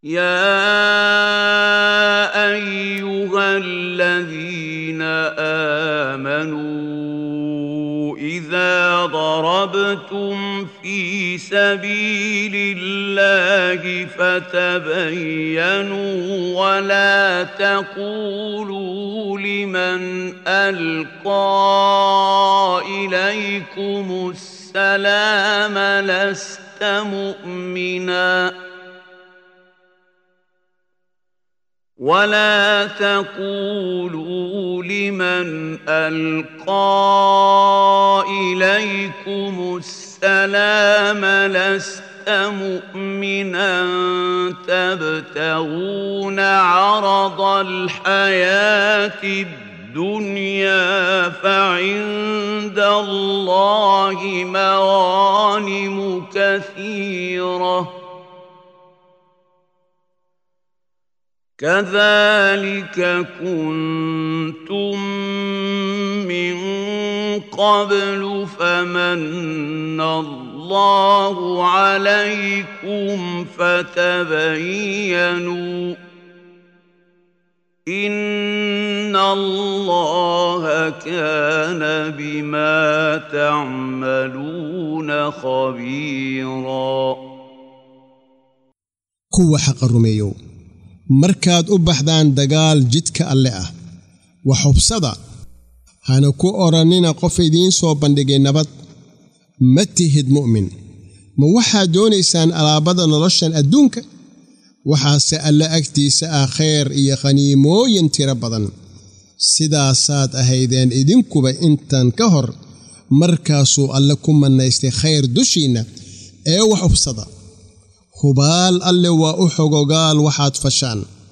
يا ايها الذين امنوا اذا ضربتم في سبيل الله فتبينوا ولا تقولوا لمن القى اليكم السلام لست مؤمنا ولا تقولوا لمن القى اليكم السلام لست مؤمنا تبتغون عرض الحياه الدنيا فعند الله مغانم كثيره كذلك كنتم من قبل فمن الله عليكم فتبينوا ان الله كان بما تعملون خبيرا kuwa xaqa rumeeyow markaad u baxdaan dagaal jidka alle ah wax hubsada hana ku odhannina qof idiin soo bandhigay nabad ma tihid mu'min ma waxaad doonaysaan alaabada noloshan adduunka waxaase alle agtiisa ah khayr iyo khaniimooyin tiro badan sidaasaad ahaydeen idinkuba intan ka hor markaasuu alle ku mannaystay khayr dushiinna ee wax hubsada hubaal alle waa u xogogaal waxaad fashaan